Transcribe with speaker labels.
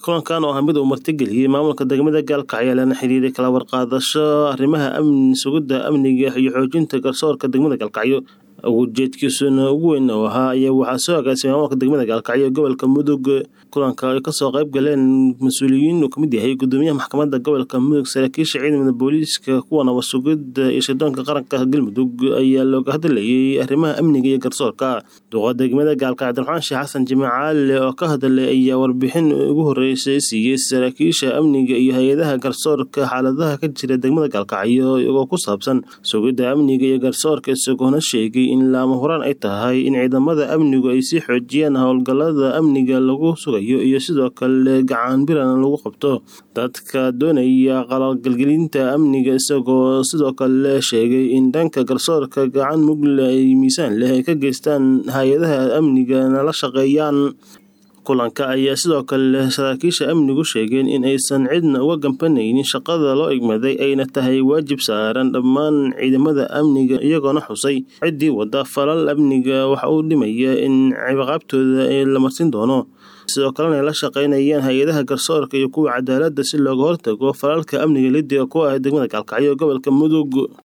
Speaker 1: kulankan oo ah mid uu martigeliyey maamulka degmada gaalkacyo lana xiriiray kala warqaadasho arrimaha amni sugidda amniga iyo xoojinta garsoorka degmada gaalkacyo ujeedkiisuna ugu weyn oo ahaa ayaa waxaa soo agaasimay maamulka degmada gaalkacyo gobolka mudug kulanka ay kasoo qayb galeen mas-uuliyiin uu kamid yahay gudoomiyaha maxkamadda gobolka mudug saraakiisha ciidamada booliiska kuwa nabad sugidda iyo shirdoonka qaranka galmudug ayaa looga hadlayay arrimaha amniga iyo garsoorka duqa degmada gaalkacyo abdiraxmaan sheekh xasan jimcaale oo ka hadlay ayaa warbixin ugu horeysay siiyey saraakiisha amniga iyo hay-adaha garsoorka xaaladaha ka jira degmada gaalkacyo iyagoo ku saabsan sugidda amniga iyo garsoorka isagoona sheegay in laama huraan ay tahay in ciidamada amnigu ay sii xoojiyaan howlgallada amniga lagu sugayo iyo sidoo kale gacan biran lagu qabto dadka doonaya qalaqalgelinta amniga isagoo sidoo kale sheegay in dhanka garsoorka gacan mugle ay miisaan leh ay ka geystaan hay-adaha amnigana la shaqeeyaan kulanka ayaa sidoo kale saraakiisha amnigu sheegeen in aysan cidna uga gambanaynin shaqada loo igmaday ayna tahay waajib saaran dhammaan ciidamada amniga iyagoona xusay ciddii wada falal amniga waxa uu dhimaya in ciqaabtooda la marsin doono sidoo kalena ay la shaqeynayaan hay-adaha garsoorka iyo kuwa cadaaladda si looga hortago falalka amniga lidiga ku ah degmada gaalkacyo gobolka mudug